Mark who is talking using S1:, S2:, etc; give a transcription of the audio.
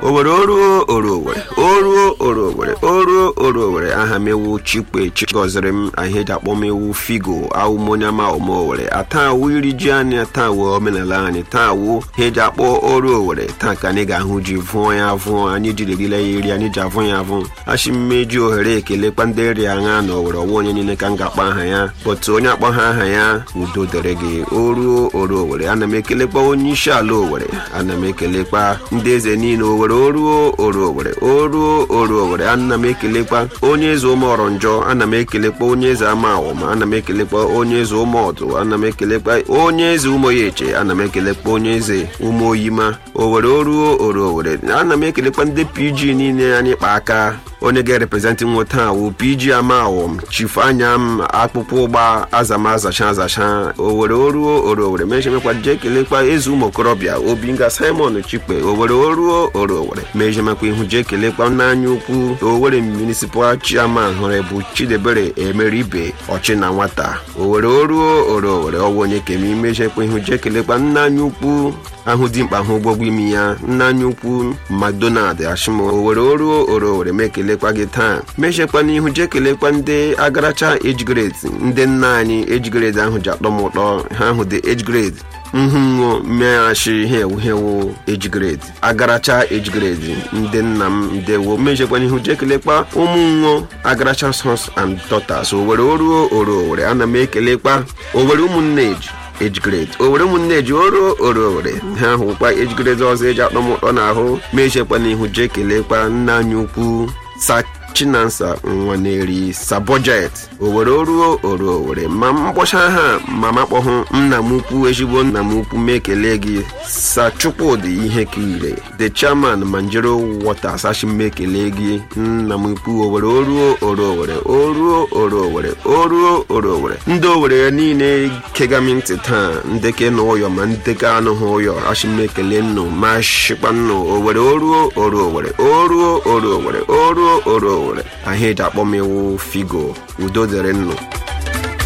S1: owere oruo oro owere oruo oro owere oruo oro owere aha m ewu chikpe chigọziri m ahịa eji akpọ m ewu figo awụmonyama ome owere ata awụ iri ji anyị taa awụ omenala anyị taa awụ ha eji akpọ oru owere taa ka anyị ga-ahụ ji vụọ ya avụọ anyị jiri rile ya iri anyị ji avụ ya avụ achị mmeji ohere ekelekwa ndị nri aṅa na owere ọwa onye niile ka m ga-akpọ aha ya bọtụ onye akpọ ha aha ya udo dere gị oruo oro owere ana m ekelekwa onye isi ala owere ana m ekelekwa ndị eze niile owere oruo oro owere oruo oro owere ana m ekelekwa onye eze ụmụ ọrọnjọ ana m ekelekwa onye eze ama awọma ana m ekelekwa onye eze ụmụ ọdụ ana m ekelekwa onye eze ụmụ ya eche ana m ekelekwa onye eze ụmụ oyima owere oruo oro owere ana m ekelekwa ndị pg niile anyị kpa aka onye ga-ereprezentị nwoke a wụ pg amawom chifu anya m akpụkpọ ụgba azama azacha azacha owere oruo oro owere mejemekwa jee kelekwa eze ụmụ okorobịa obinga simon chikpe owere oruo oro owere mejemekwa ihu jee kelekwa n'anya ukwu owere municipal chairman hụrụ bụ chidebere emeribe ọchị na nwata owere oruo oro owere ọwụ onye kemi mejekwa ihu jee kelekwa nna anya ukwu ahụ dị mkpa ahụ ụgbọgwụ imi ya nna anya ukwu macdonald ashimo owere oruo oro owere ma ekelekwa gị taa mechekwa n'ihu jee kelekwa ndị agaracha age grade ndị nna anyị age grade ahụ ji atọ m ụtọ ha ahụ dị age grade nhụnwo mmeghachi ihe ewu hewu age grade agaracha age grade ndị nna m ndewo mechekwa n'ihu jee kelekwa ụmụ nwo agaracha sons and daughters owere oruo oro owere ana m ekelekwa owere ụmụnne eji age grade owere ụmụnne ji oro oro owere ha hụkwa age grade ọzọ eji akpọ m ụtọ n'ahụ ma echekwa n'ihu jee kelekwa nna anyị ukwu sa chinansa nwaneri sabojet owere oruo oro owere ma mkpọcha ha ma makpọhụ nna m ukwu ezigbo nna m ukwu ma ekele gị sa chukwudị ihe kirire the chairman manjero waters ashi m ekele gị nna m ukwu owere oruo oro owere oruo oro owere oruo oro owere ndị owere niile kegami ntị taa ndeke na ụyọ ma ndeke anụghị ụyọ ashi m ekele nnụ ma shikpa nnụ owere oruo oro owere oruo oro owere oruo oro owere ahịa eji akpọ m iwu figo udo dịrị nnụ